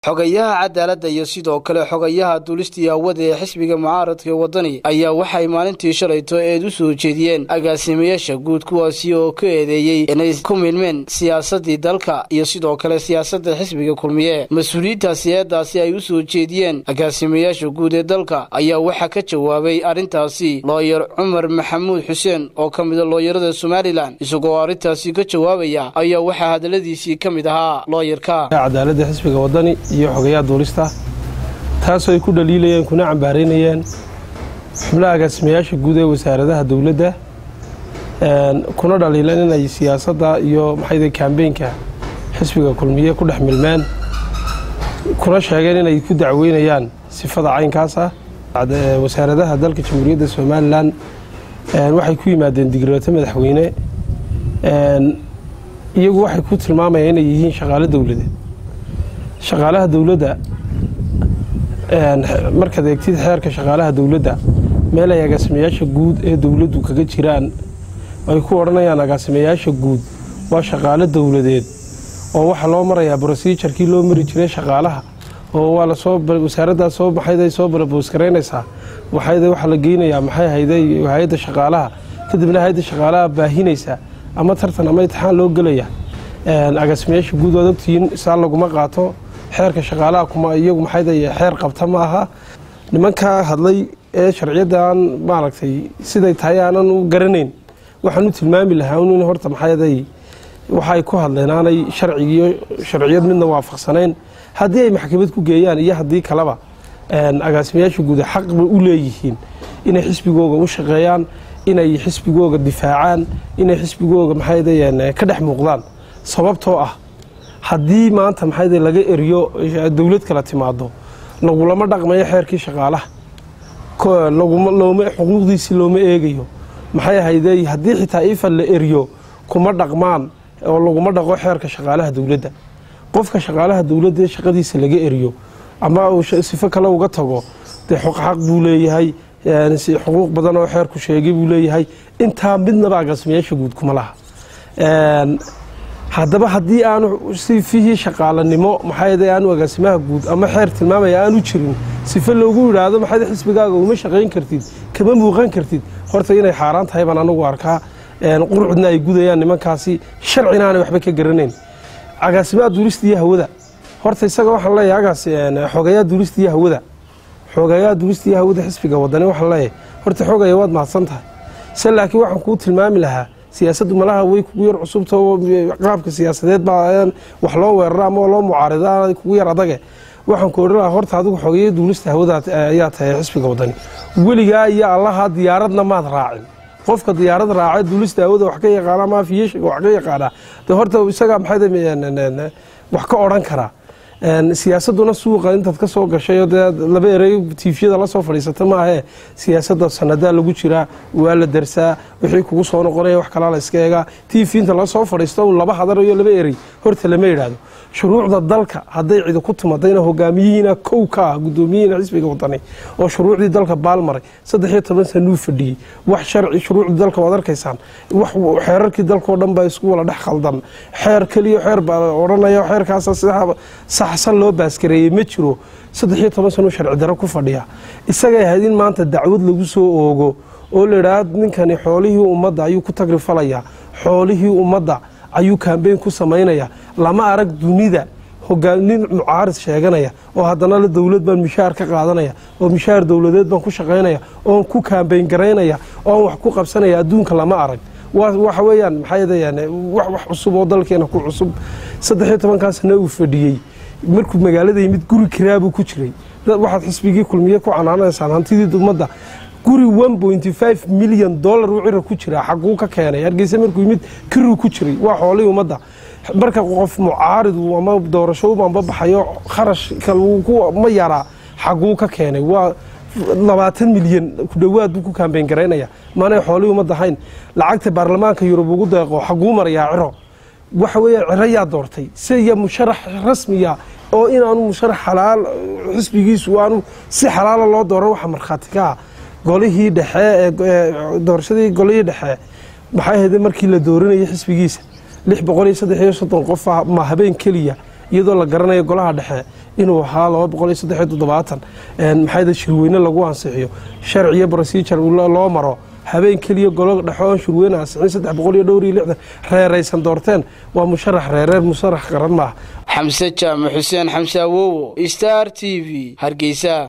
xogayaha cadaaladda iyo sidoo kale xogayaha duulistii hawada ee xisbiga mucaaradka wadani ayaa waxay maalintii shalayto eed u soo jeediyeen agaasimayaasha guud kuwaasi oo ka eedeeyey inay ku milmeen siyaasadii dalka iyo sidoo kale siyaasadda xisbiga kulmiye mas-uuliyiintaasi eedaasi ay u soo jeediyeen agaasimayaasha guud ee dalka ayaa waxaa ka jawaabay arrintaasi looyar cumar maxamuud xuseen oo ka mida looyarada somalilan isagoo arrintaasi ka jawaabaya ayaa waxaa hadaladiisii ka mid ahaa looyarka cadaaladda xisbiga wadani iyo xogayaha duulista taasoo ay ku dhaliilayeen kuna cambaaraynayeen xubnaha agaasimayaasha guud ee wasaaradaha dowladda kuna dhaliileen inay siyaasadda iyo maxayda kambeynka xisbiga kulmiye ku dhex milmeen kuna sheegeen inay ku dacweynayaan sifada caynkaas ah wasaaradaha dalka jamhuuriyadda somalilan waxay ku yimaadeen digrooto madaxweyne iyagu waxay ku tilmaamayaan inay yihiin shaqaalo dowladeed shaqaalaha dowladda markaad eegtid xeerka shaqaalaha dowladda meel ay agaasimayaasha guud ee dowladdu kaga jiraan ay ku odhanayaan agaasimayaasha guud waa shaqaalo dowladeed oo waxaa loo marayaa brosijarkii loo mari jiray shaqaalaha oo waa lasoo wasaaraddaas soo maxayday soo baraboosgaraynaysaa waxayda waxaa la geynayaa maxay hayday hay-adda shaqaalaha kadibna hay-adda shaqaalaha baahinaysa ama tartan ama intixaan loo gelaya agaasimayaasha guud waad ogtihiin saa laguma qaato xeerka shaqaalaha kuma iyagu maxayday xeer qabta ma aha nimankaa hadlay ee sharciyaddan maaragtay siday tahay aanan u garanayn waxaan u tilmaami lahaa in horta maxayday waxaay ku hadleen aanay sharcigiiyo sharciyad midna waafaqsanayn haddii ay maxkamad ku geeyaan iyo haddii kaleba agaasimayaasha guud xaq bay u leeyihiin inay xisbigooga u shaqeeyaan inay xisbigooga difaacaan inay xisbigooga maxayday ka dhex muuqdaan sababtoo ah haddii maanta maxayday laga eriyo dowlad kala timaado lagulama dhaqmayo xeerkii shaqaalaha xuquuqdiisii looma eegayo maxay ahayday haddii xitaa ifan la eriyo kuma dhaqmaan oo laguma dhaqo xeerka shaqaalaha dowladda qofka shaqaalaha dowladda ee shaqadiisa laga eriyo ama uu sifo kale uga tago dee xaq buu leeyahay xuquuq badan oo xeerku sheegay buu leeyahay intaa midnaba agaasimayaasha guud kuma laha haddaba haddii aanu sifihii shaqaalanimo maxay aanu agaasimaha guud ama xeer tilmaamaya aanu jirin sife loogu yidhaahdo maxay xisbigaaga uma shaqayn kartid kama muuqan kartid horta inay xaaraan tahay baan anagu arkaa qurcudna ay gudayaan nimankaasi sharcina aanay waxba ka garanayn agaasimaha duulista iyo hawada horta isaga waxaan leeyahay agaas xogayaa duulista iyo hawada xogayaa duulista iyo hawada xisbiga wadani waxaan leeyahay horta xogaya waad mahadsan tahay se laakiin waxaan kuu tilmaami lahaa siyaasaddu malaha way kugu yar cusubta qaabka siyaasadeed baa wax loo weeraro ama loo mucaarida kugu yar adage waxaan ku odhan lahaa horta adigu xogeeya duulista hawada ayaa tahay xisbiga wadani weligaa iyo allaha diyaaradna maad raacin qofka diyaarad raaca duulista hawada wax ka yaqaana ama afiyeshiga wax ka yaqaana de horta isagaa maxay wax ka odhan karaa siyaasaduna suuqa intaad ka soo gashay dee laba erey tiifyada la soo fadhiisata maahee siyaasadda sanadaa lagu jiraa waa la darsaa wixii kugu soo noqonaya wax kalaa la iska eegaa tiifi inta la soo fadhiisto laba hadar iyo laba erey horta lama yidhaahdo shuruucda dalka hadday cidi ku timadayna hogaamiyihiina kow ka ah guddoomiyihiina xisbiga wadani oo shuruucdii dalka baalmaray saddex iyo toban sanuu fadhiyey wax sharci shuruucdii dalka waad arkaysaan wax xeerarkii dalkao dhan baa isku wala dhex khaldan xeer keliya xeer baa odhanaya xeerkaasa saxsan loo baaskareeyey ma jiro saddex iyo toban sanuu sharci daro ku fadhiya isagay ahayd in maanta dacwad lagu soo oogo oo la idhaah ninkani xoolihii ummadda ayuu ku tagrifalayaa xoolihii ummadda ayuu kambeyn ku samaynaya lama arag dunida nin mucaarid sheeganaya oo haddana la dowlad baan mishaar ka qaadanaya oo mishaar dowladeed baan ku shaqaynaya oon ku kambeyn garaynaya oon wax ku qabsanaya adduunka lama arag waxa weeyaan maxay wax cusub oo dalkeena ku cusub saddex iyo tobankaa sana uu fadhiyey markuu magaalada yimid guri kiraabuu ku jiray waxaad xisbigii kulmiye ku canaanaysaan hantidii ummadda guri milyan dolar uu cira ku jiraa xaguu ka keenay hargeysa markuu yimid kiruu ku jiray waa xoolihii ummadda marka qof mucaarid ama doorasho ubanba baxayo kharashka ma yaraa xaguu ka keenay waa labaatan milyan ku dhowaad buu ku kambeyn garaynaya maanay xoolihii ummadda ahayn lacagta baarlamaanka yurub ugu deeqo xaguu marayaa ciro waxa weeyaan ciro yaa doortay siya musharax rasmiya oo inaanu musharax xalaal xisbigiisu aanu si xalaala loo dooro waxa markhaati ka ah golihii dhexe doorashadii golihii dhexe maxay ahayd markii la dooranayay xisbigiisa lix boqol iyo saddex iyo soddon qof ma habeen keliya iyadoo la garanayo golaha dhexe inuu ahaa laba boqol iyo saddex iyo toddobaatan maxayda shirweyne lagu ansixiyo sharciyo procedure loo maro habeen keliya golo dhexo oon shirweyne ansixin saddex boqol iyo dhowr iyo lixdan reeraysan doorteen waa musharax reereer musharax qaran maaha xamse jaamac xuseen xamse awowo star t v hargeysa